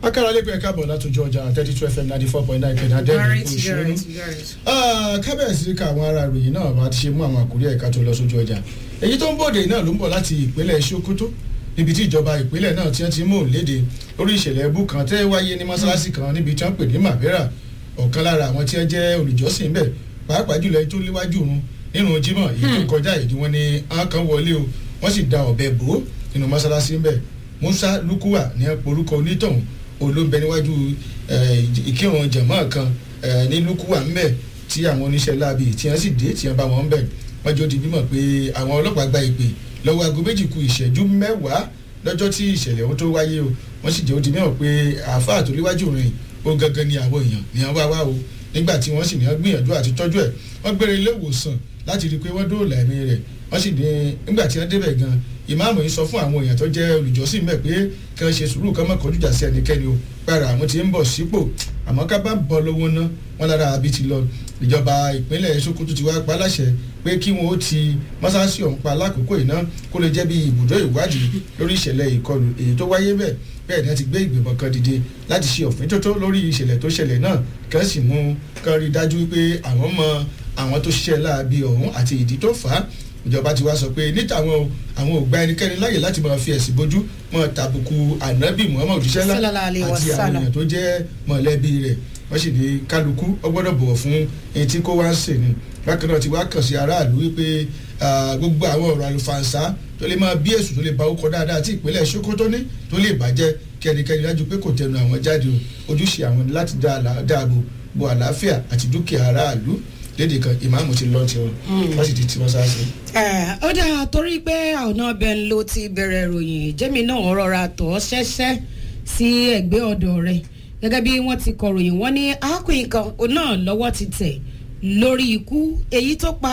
akara lẹ́gbẹ̀ẹ́ káàbọ̀ látòjú ọjà thirty two fm ninety four point nine kẹ̀dá dẹ́nu Alright, òṣèlú alright, alright. kábẹ̀sì ká àwọn ará ìròyìn náà bá ti ṣe mú àwọn àkórí ẹ̀ka tó lọ sójú ọjà èyí tó ń bòde náà ló ń bọ̀ láti ìpínlẹ̀ Sokoto níbi tí ìjọba ìpínlẹ̀ náà ti ń ti mú léde lórí ìṣẹ̀lẹ̀ ẹbú kan tẹ́ wáyé ní mọ́ṣáláṣí kan níbi tí wọ́n pè ní Mabera ọ̀kan lára àwọn tí wọ́n jẹ́ olùjọ́sìn bẹ̀ pàápàá jùlọ ẹni tó léwájú òun nínú Jímọ̀ èyí tó kọjá ìdí wọn ni àwọn kan wọlé o wọ́n sì da ọ̀bẹ bò ó nínú mọ́ṣáláṣí bẹ̀ Musa Lukuwa ní orúkọ onítọ̀hún olóńbẹ níwájú ìkírun jẹ̀mọ́ kan ní Lukuwa ńbẹ̀ tí àwọn oníṣẹ́ láabi tí wọ́n sì dé tí wọ́n bá wọn ńbẹ̀ wọ́n jọ di mímọ̀ pé àwọn ọlọ́pàá gba ìpè lọ́wọ́ aago méjì ku ìṣẹ́jú mẹ́wàá lọ́jọ́ tí ìṣẹ̀lẹ̀ ohun tó wáyé o wọ́n sì jẹ́ ó di mímọ̀ pé àáfàá tó léwájú rìn ó gangan ni àwọn èèyàn ní wọ́n wá wá o nígbà tí wọ́n sì ní wọ́n gbìyànjú àti tọ́jú ẹ̀ wọ́n gbére ilé ìwòsàn láti rí i pé wọ́n dóòlà ẹ̀mí rẹ̀ wọ́n sì ní nígbà tí wọ́n débẹ̀ gan ìmáàmù yìí sọ fún àwọn èèyàn tó jẹ́ olùjọ́sìn mẹ́ pé kí wọ́n ṣe sùúrù kí wọ́n má kọjú ìjà sí ẹnikẹ́ni o gbára àwọn tí ń bọ̀ sípò àmọ́ ká bá bọ́ lọ́wọ́ ná wọ́n lára àbí ti lọ ìjọba ìpínlẹ̀ Sokoto ti wá pa láṣẹ pé kí wọ́n ó ti mọ́sáàsì ọ̀hún pa lákòókò iná kó lè jẹ́ bí ibùdó ìwádìí lórí ìṣẹ̀lẹ̀ ìkọlù èyí tó wáyé bẹ́ẹ̀ bẹ́ẹ̀ ni wọ́n ti gbé ìgbìmọ̀ kan dìde láti ṣe òfin tótó lórí ìṣẹ̀lẹ̀ tó ṣẹlẹ̀ náà kí wọ́n sì mú kán rí dájú pé àwọn mọ àwọn tó ṣiṣẹ́ láabi ọ̀hún àti ìdí tó fà á ìjọba ti wá sọ pé níta àwọn àwọn ò gba ẹnikẹ́ni láyè láti máa fi ẹ̀sìn bójú máa tàbùkù ànábì Muhammad òjíṣẹ́ ńlá àti àwọn èèyàn tó jẹ́ mọ̀lẹ́bí rẹ̀ wọ́n sì ní kálukú ó gbọ́dọ̀ bọ̀wọ̀ fún ẹni tí kò wá ń sè ni bákan náà ti wá kàn sí aráàlú wípé gbogbo àwọn ọ̀rọ̀ àlùfànṣá tó lè máa bí èsù tó lè ba ọkọ̀ dáadáa tí ìpínlẹ̀ Sokoto ní tó lè bàjẹ́ kí ẹnikẹ́ni dájú pé kò tẹnu àwọn jáde o ojúṣe àwọn ni láti dáàbò bo àlàáfíà àti dúkìá aráàlú lédè kan ìmáàmù ti lọ tiwọn wọ́n sì ti tí wọ́n sá sí. ó dáa torí pé ọ̀nà ọbẹ̀ ń lo ti bẹ̀rẹ̀ ìròyìn jẹ́mi náà rọra tọ̀ ọ́ ṣẹ́ṣẹ́ sí ẹ̀gbẹ́ ọ̀dọ̀ rẹ̀ gẹ́gẹ́ bí wọ́n ti kọ̀ròyìn wọ́n ní arákùnrin kan náà lọ́wọ́ ti tẹ̀ lórí ikú èyí tó pa